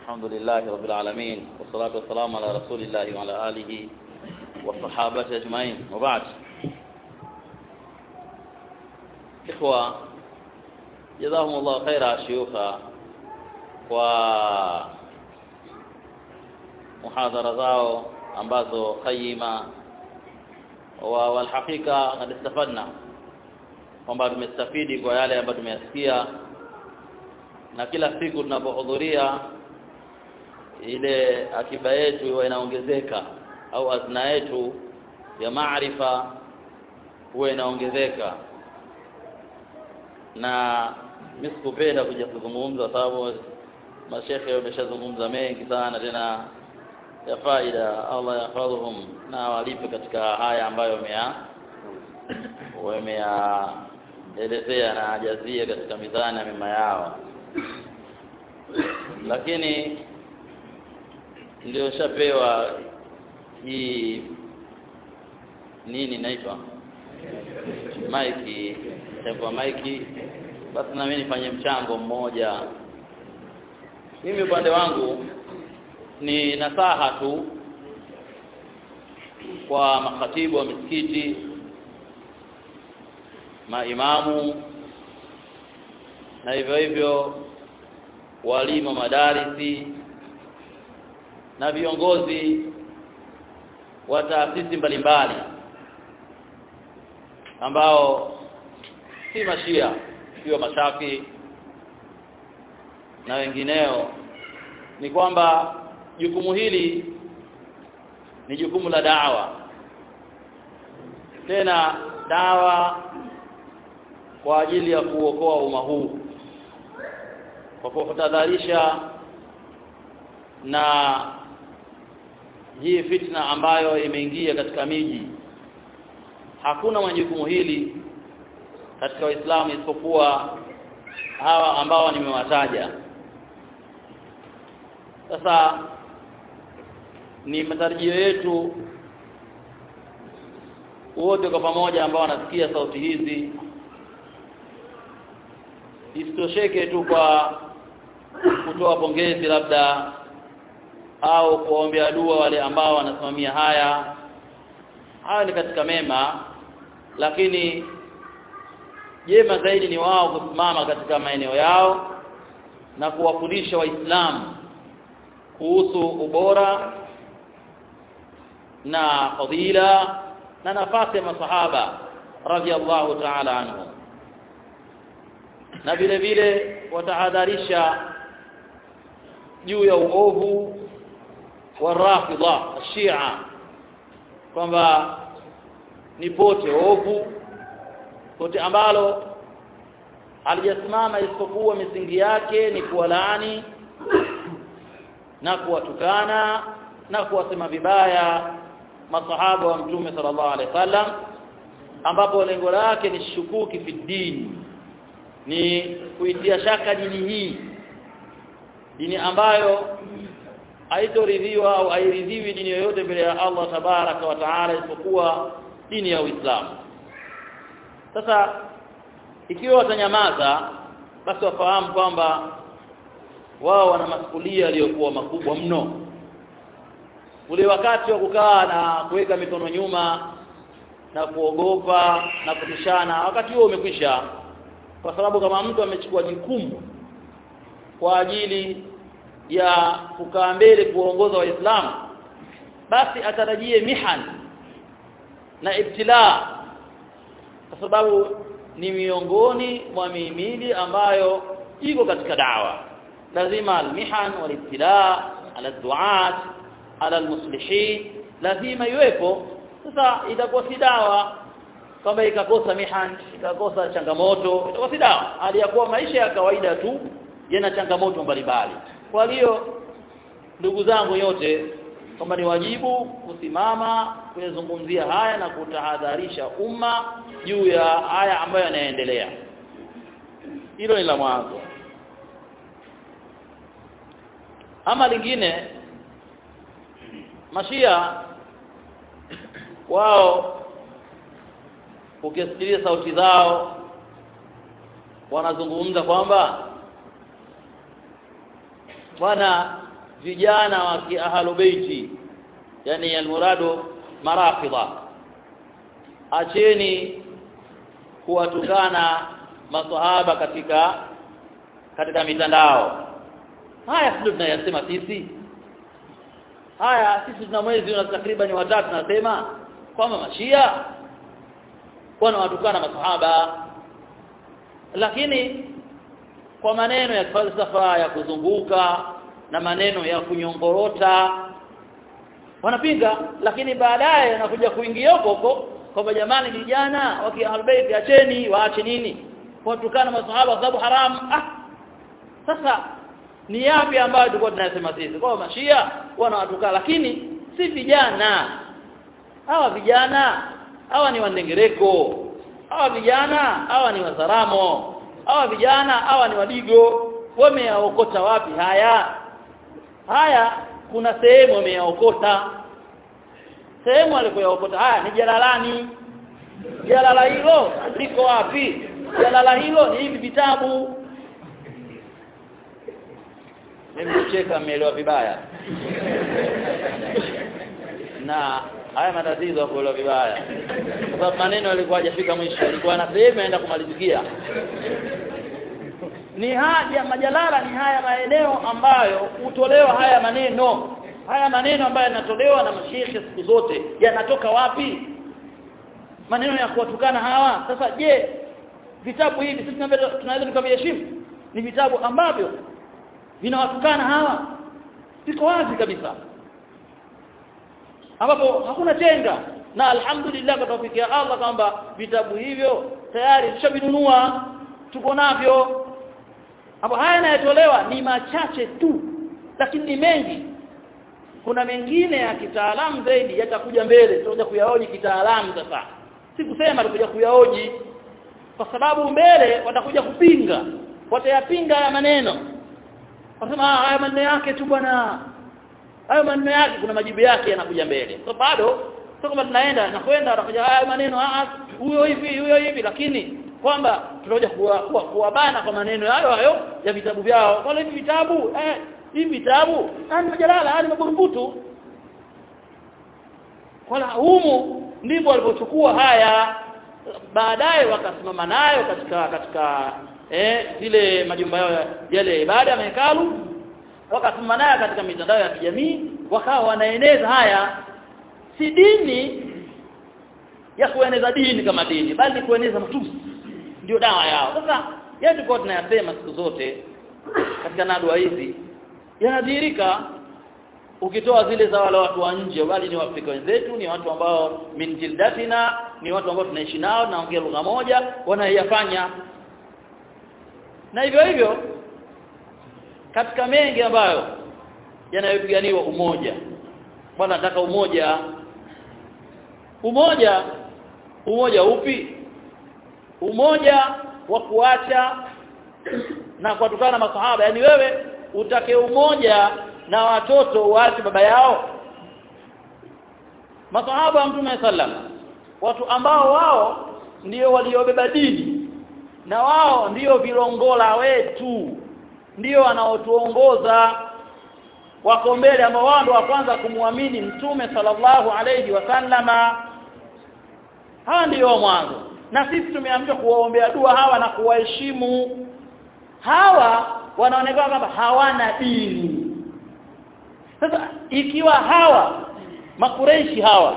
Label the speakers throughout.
Speaker 1: الحمد لله رب العالمين والصلاة والسلام على رسول الله وعلى آله والصحابة أجمعين وبعد إخوة جزاهم الله خيرا شيوخ kwa muhadhara zao ambazo qayima wa walhakika kad istafadna kwamba tumestafidi kwa yale ambayo tumeyasikia na kila siku tunapohudhuria ile akiba yetu huwa inaongezeka au azna yetu ya maarifa huwa inaongezeka na mimi sikupenda kuja kuzungumza sababu mashekhe wameshazungumza mengi sana tena ya faida Allah yahfadhuhum na walipe katika haya ambayo wamea wameyaelezea na ajazie katika mizani ya mema yao lakini ndio shapewa hii nini naitwa maiki shapewa maiki basi na mimi nifanye mchango mmoja mimi upande wangu ni nasaha tu kwa makhatibu wa misikiti maimamu na hivyo hivyo walimu wa madarisi na viongozi wa taasisi mbalimbali ambao si mashia sio mashaki na wengineo ni kwamba jukumu hili ni jukumu la dawa tena dawa kwa ajili ya kuokoa umma huu kwa kutahadharisha na hii fitna ambayo imeingia katika miji hakuna mwenye jukumu hili katika waislamu isipokuwa hawa ambao nimewataja sasa ni matarajio yetu wote kwa pamoja ambao wanasikia sauti hizi isitosheke tu kwa kutoa pongezi labda au kuwaombea dua wale ambao wanasimamia haya haya ni katika mema lakini jema zaidi ni wao kusimama katika maeneo yao na kuwafundisha waislamu kuhusu ubora na fadhila na nafasi ya masahaba radhiallahu ta'ala anhum na vile vile watahadharisha juu ya uovu wa rafidha shia kwamba ni pote ovu pote ambalo halijasimama isipokuwa misingi yake ni kuwalaani na kuwatukana na kuwasema vibaya masahaba wa mtume sallallahu alaihi wasallam ambapo lengo lake ni shukuki fi dini ni kuitia shaka dini hii dini ambayo haitoridhiwa au hairidhiwi dini yoyote mbele ya Allah tabaraka wa taala isipokuwa dini ya Uislamu sasa ikiwa watanyamaza basi wafahamu kwamba wao wana masukulia yaliyokuwa makubwa mno ule wakati wa kukaa na kuweka mikono nyuma na kuogopa na kutishana wakati huo umekwisha kwa sababu kama mtu amechukua jukumu kwa ajili ya kukaa mbele kuongoza waislamu basi atarajie mihan na ibtilaa kwa sababu ni miongoni mwa mihimili ambayo iko katika dawa lazima almihan walibtilaa ala duat ala almuslihin lazima iwepo sasa itakuwa si dawa kwamba ikakosa mihan ikakosa changamoto itakuwa si dawa hali ya kuwa maisha ya kawaida tu yana changamoto mbalimbali kwa hiyo ndugu zangu yote kwamba ni wajibu kusimama kuyazungumzia haya na kutahadharisha umma juu ya haya ambayo yanaendelea hilo ni la mwanzo ama lingine mashia wao ukisikiliza sauti zao wanazungumza kwamba bwana vijana wa kiahlu beiti yani almuradu marafidha acheni kuwatukana masahaba katika katika mitandao haya sio tunayasema sisi haya sisi tuna mwezi una takriban watatu nasema kwamba mashia wanawatukana masahaba lakini kwa maneno ya falsafa ya kuzunguka na maneno ya kunyongorota wanapinga lakini baadaye anakuja kuingia huko huko kwamba jamani vijana wa kiahlulbayt acheni waache nini watukana masahaba kwa sababu haramu ah sasa ni yapi ambayo tulikuwa tunasema sisi kwa mashia wanawatukana lakini si vijana hawa vijana hawa ni wandengereko hawa vijana hawa ni wazaramo hawa vijana hawa ni wadigo wameyaokota wapi haya haya kuna sehemu wameyaokota sehemu alikoyaokota haya ni jalalani jalala hilo liko wapi jalala hilo ni hivi vitabu mimi kucheka mmeelewa vibaya na haya matatizo ya kuelewa vibaya kwa sababu maneno yalikuwa hajafika mwisho yalikuwa na sehemu yaenda kumalizikia ni haja majalala ni haya maeneo ambayo hutolewa haya maneno haya maneno ambayo yanatolewa na mashehe siku zote yanatoka wapi maneno ya kuwatukana hawa sasa je vitabu hivi sisi tunaweza tukaviheshimu ni vitabu ambavyo vinawatukana hawa viko wazi kabisa ambapo hakuna chenga na alhamdulillah kwa tawfiki ya Allah kwamba vitabu hivyo tayari tushavinunua tuko navyo hapo haya yanayotolewa ni machache tu lakini ni mengi kuna mengine ya kitaalamu zaidi yatakuja mbele tutakuja kuyaoji kitaalamu sasa si kusema tutakuja kuyaoji kwa sababu mbele watakuja kupinga watayapinga haya maneno wasema haya maneno yake tu bwana hayo maneno yake kuna majibu yake yanakuja mbele so bado sio kama tunaenda na kwenda watakuja haya maneno ah huyo hivi huyo hivi lakini kwamba tunakuja kuwabana kuwa, kuwa kwa maneno hayo hayo ya vitabu vyao wala hivi vitabu eh hivi vitabu ni majalala ni maburumbutu wala humu ndipo walipochukua haya baadaye wakasimama nayo katika katika eh zile majumba yao yale ibada ya mahekalu wakasimama nayo katika mitandao ya kijamii wakawa wanaeneza haya si dini ya kueneza dini kama dini bali kueneza matusi ndio dawa yao sasa yeye tulikuwa tunayasema siku zote katika nadwa hizi yanadhihirika ukitoa zile za wale watu wa nje bali ni waafrika wenzetu ni watu ambao min jildatina ni watu ambao tunaishi nao naongea lugha moja wanayafanya na hivyo hivyo katika mengi ambayo yanayopiganiwa umoja bwana nataka umoja umoja umoja upi umoja wa kuacha na kuwatukana masahaba yani wewe utake umoja na watoto waache baba yao masahaba wa mtume sallam watu ambao wao ndio waliobeba dini na wao ndio vilongola wetu ndio wanaotuongoza wako mbele ambao wao ndio wa kwanza kumwamini mtume sallallahu alayhi wasallama hawa ndio mwanzo na sisi tumeambiwa kuwaombea dua hawa na kuwaheshimu hawa wanaonekana kwamba hawana dini sasa ikiwa hawa makureishi hawa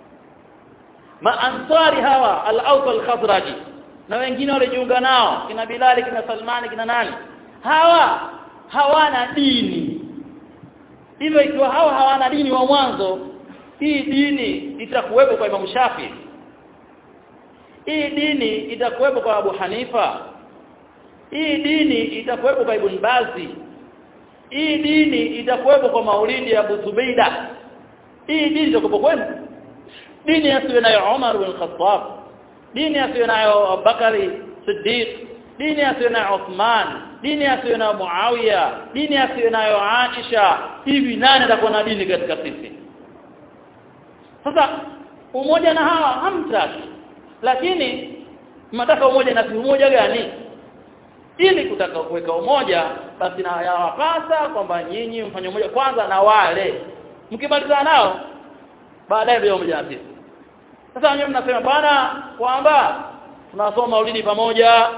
Speaker 1: maansari hawa al-Aus al-Khazraji na wengine walijiunga nao kina Bilali kina Salmani kina nani hawa hawana dini hivyo ikiwa hawa hawana dini wa mwanzo hii dini itakuwepo kwa Imam Shafi hii dini itakuwepo kwa Abu Hanifa hii dini itakuwepo kwa Ibn Bazi hii dini itakuwepo kwa maulidi ya Abu Zubeida hii dini itakuwepo kwenu dini yasiyo nayo Umar bin Khattab dini yasiyo nayo Abubakari Siddiq dini yasiyo nayo Uthman dini yasiyo nayo Muawiya dini yasiyo nayo Aisha hivi nani atakuwa na dini katika sisi sasa umoja na hawa hamtaki lakini mnataka umoja na umoja gani ili kutaka kuweka umoja basi na yawapasa kwamba nyinyi mfanye umoja kwanza na wale mkimalizana nao baadaye ndio umoja na sisi sasa wenyewe mnasema bwana kwamba tunasoma maulidi pamoja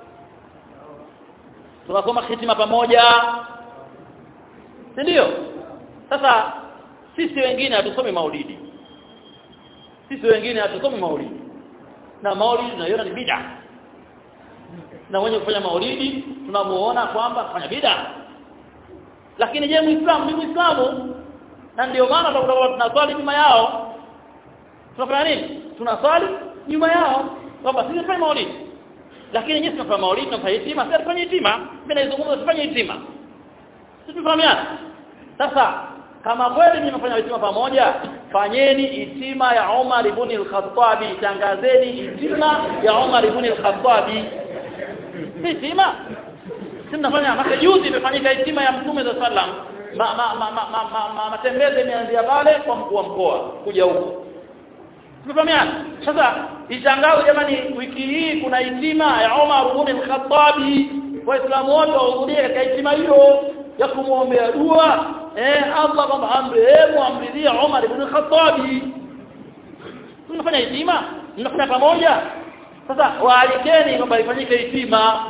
Speaker 1: tunasoma hitima pamoja si ndio sasa sisi wengine hatusomi maulidi sisi wengine hatusomi maulidi na maulidi tunaiona ni bid'a na mwenye kufanya maulidi tunamuona kwamba kufanya bid'a lakini je muislamu ni muislamu na ndio maana tutakuwa tunaswali nyuma yao tunafanya nini tunaswali nyuma yao kwamba sisi tunafanya maulidi lakini nyinyi tunafanya maulidi tunafanya hitima sisi tufanye hitima mimi naizungumza tufanye hitima sisi tufahamiana sasa kama kweli nyinyi mnafanya hitima pamoja fanyeni hitima ya Umar ibn al-Khattabi tangazeni hitima ya Umar ibn al-Khattabi hitima si mnafanya maka juzi imefanyika hitima ya mtume za sallam ma, ma, ma, ma, ma, ma, ma, matembezi imeanzia pale kwa mkuu wa mkoa kuja huko tumefahamiana sasa itangazo jamani wiki hii kuna hitima ya Umar ibn al-Khattabi waislamu wote wahudhurie katika hitima hiyo ya kumwombea dua eh Allah kwamba amrehemu amridhie Umar ibn al-Khattabi tunafanya hitima mnafanya pamoja sasa waalikeni kwamba ifanyike hitima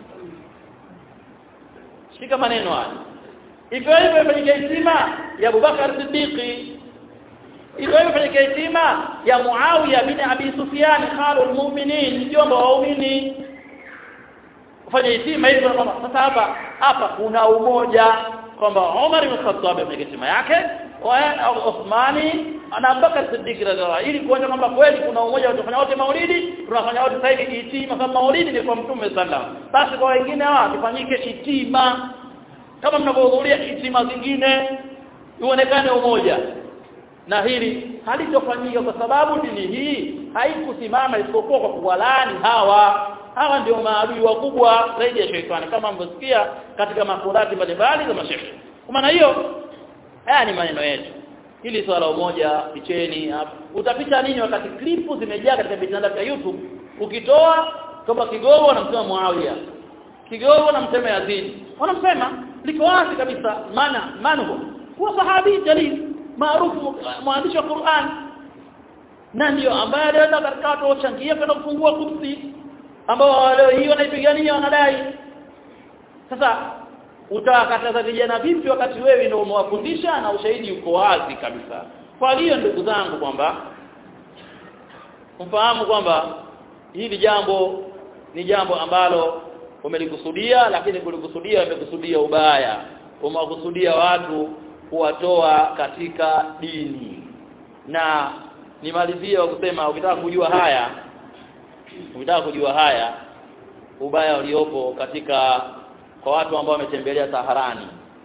Speaker 1: shika maneno haya hivyo hivyo ifanyike hitima ya Abubakar Siddiqi hivyo hivyo ifanyike hitima ya Muawiya bin Abi Sufyan khalul mu'minin mjomba wa waumini ufanye hitima hivyo kwamba sasa hapa hapa kuna umoja kwamba Umar ibn Khattab ameweka hitima yake wa Uthmani na Abubakar Siddiq radhiallahu ili kuonyesha kwamba kweli kuna umoja tunafanya wote maulidi tunafanya wote sasa hivi hitima kama maulidi ni kwa mtume sallam basi kwa wengine hawa tufanyike hitima kama mnavyohudhuria hitima zingine uonekane umoja na hili halitofanyika kwa sababu dini hii haikusimama isipokuwa kwa kuwalani hawa hawa ndio maadui wakubwa zaidi ya shetani kama mlivyosikia katika makurati mbalimbali za mashehe kwa maana hiyo haya ni maneno yetu hili swala umoja picheni hapa utapita nini wakati klipu zimejaa katika mitandao ya YouTube ukitoa kwamba kigogo wanamsema Muawiya kigogo wanamsema Yazid wanamsema liko wazi kabisa maana manhu huwa sahabi jalil maarufu mwandishi wa Qur'an na ndio ambaye alienda katika watu wachangia kwenda kufungua kursi ambao leo hii wanaipigania wanadai sasa utawakataza vijana vipi wakati wewe ndio umewafundisha na ushahidi uko wazi kabisa kwa hiyo ndugu zangu kwamba mfahamu kwamba hili jambo ni jambo ambalo umelikusudia lakini kulikusudia umekusudia ubaya umewakusudia watu kuwatoa katika dini na nimalizie kwa kusema ukitaka kujua haya ukitaka kujua haya ubaya uliopo katika kwa watu ambao wametembelea Saharani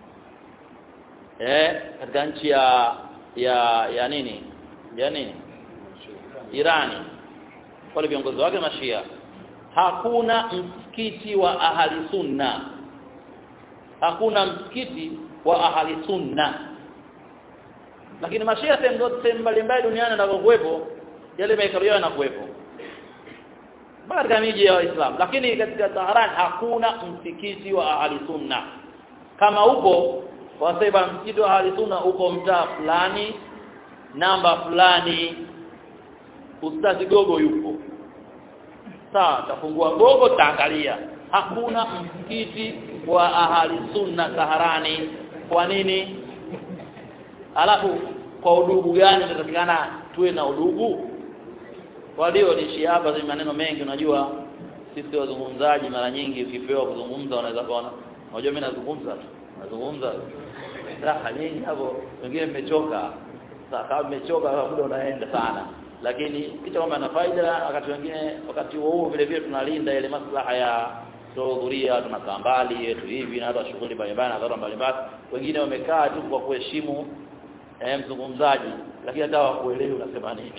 Speaker 1: eh katika nchi ya ya ya nini ya nini Irani wale viongozi wake mashia hakuna msikiti wa ahali sunna hakuna msikiti wa ahali sunna lakini mashia sehemu zote sehemu mbalimbali duniani ndako yale mahekalu yao yanakuwepo mpaka katika miji ya Waislamu lakini katika Tehran hakuna msikiti wa ahli sunna kama upo wasema msikiti wa ahli sunna uko mtaa fulani namba fulani ustazi gogo yupo sawa tafungua gogo taangalia hakuna msikiti wa ahli sunna Taharani kwa nini alafu kwa udugu gani tunatakikana tuwe na udugu waliolishi hapa ni maneno mengi unajua sisi wazungumzaji mara nyingi ukipewa kuzungumza unaweza kuona unajua mimi nazungumza tu nazungumza raha nyingi hapo wengine mmechoka kama mmechoka muda unaenda sana lakini kitu kwamba na faida wakati wengine wakati huo huo vile vile tunalinda ile maslaha ya tuhudhuria tunakaa mbali yetu hivi na hata shughuli mbalimbali na dharura mbalimbali wengine wamekaa tu kwa kuheshimu eh, mzungumzaji lakini hata wakuelewi unasema nini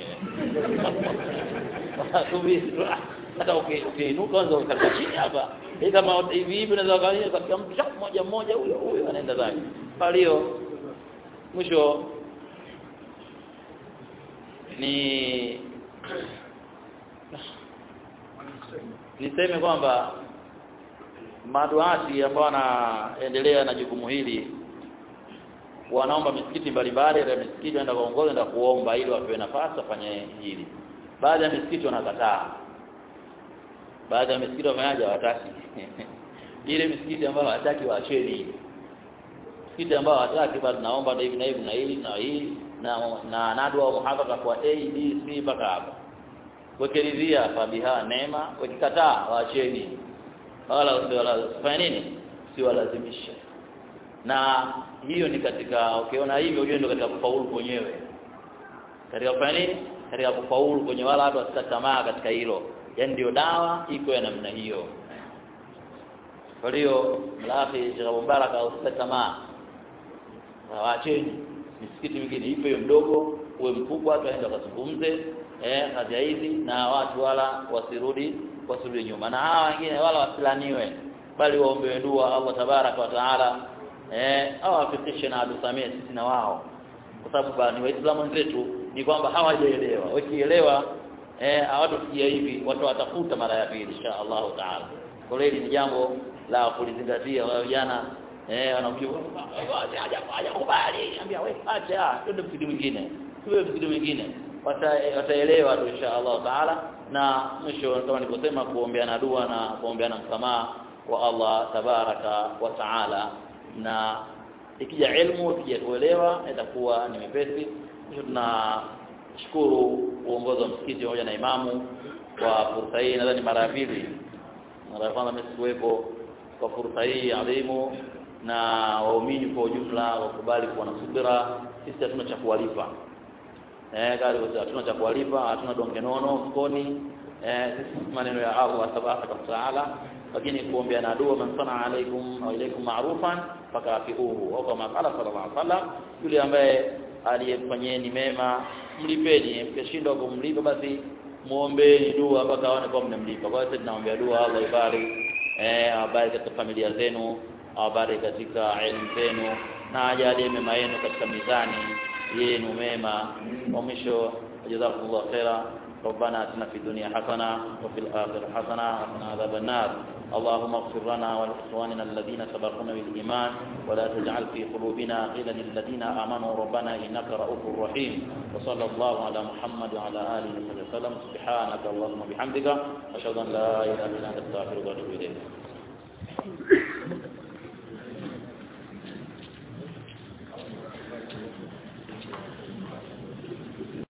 Speaker 1: hata ukiinuka kwanza ukakaa chini hapa hii kama hivi hivi unaweza kaanza katika mtu mmoja mmoja huyo huyo anaenda zake kwa hiyo mwisho ni niseme kwamba maduati ambao wanaendelea na jukumu hili wanaomba misikiti mbalimbali ya misikiti waenda kuongoza enda kuomba ili wapewe nafasi wafanye hili baadhi ya misikiti wanakataa baadhi ya misikiti wafanyaje hawataki ile misikiti ambayo hawataki waacheni misikiti ambayo hawataki basi naomba hivi na hivi na hili na hii na na nadwa muhadhara kwa A B C mpaka hapo wekelizia fabiha neema wakikataa waacheni wala usifanye nini siwalazimishe na hiyo ni katika ukiona hivyo ujue ndio katika kufaulu kwenyewe katika kufanya nini katika kufaulu kwenye wala watu wasikate tamaa katika hilo yaani ndio dawa iko ya namna hiyo kwa hiyo mlafi Sheikh Mubarak usikate tamaa waacheni misikiti mingine ipo hiyo mdogo uwe mkubwa tuende wakazungumze eh kadhia hizi na watu wala wasirudi wasirudi nyuma na hawa wengine wala wasilaniwe bali waombewe dua Allah tabaraka wa taala eh awafikishe na atusamee sisi na wao kwa sababu ni waislamu wenzetu ni kwamba hawajaelewa wakielewa eh hawatofikia hivi watu watafuta mara ya pili insha Allah taala kwa hiyo ni jambo la kulizingatia wao vijana eh wanakuja hajakubali ambia wewe acha twende msikiti mwingine tuwe msikiti mwingine wataelewa tu insha Allah taala na mwisho kama nilivyosema kuombeana dua na kuombeana msamaha kwa Allah tabaraka wa taala na ikija ilmu ikija kuelewa itakuwa ni mepesi kisha tunashukuru uongozi wa msikiti pamoja na imamu kwa fursa hii nadhani mara ya pili mara ya kwanza mimi sikuwepo kwa fursa hii adhimu na waumini kwa ujumla wakubali kuwa na subira sisi hatuna cha kuwalipa eh kali hatuna cha kuwalipa hatuna donge nono mfukoni eh sisi maneno ya Allah tabaraka wa taala lakini kuombea na dua man sana alaikum au ilaikum ma'rufan fakafiuhu au kama qala sallallahu alaihi wasallam yule ambaye aliyefanyeni mema mlipeni mkishindwa kumlipa basi muombeeni dua mpaka aone kwa mnamlipa kwa hiyo tunaombea dua Allah ibariki eh abariki katika familia zenu awabariki katika elimu zenu na ajalie mema yenu katika mizani yenu mema wa mwisho jazakumullah khaira ربنا اتنا في الدنيا حسنه وفي الاخره حسنه وقنا عذاب النار اللهم اغفر لنا ولاخواننا الذين سبقونا بالايمان ولا تجعل في قلوبنا غلا للذين امنوا ربنا انك رؤوف رحيم وصلى الله على محمد وعلى اله وصحبه وسلم سبحانك اللهم وبحمدك اشهد ان لا اله الا انت استغفرك واتوب اليك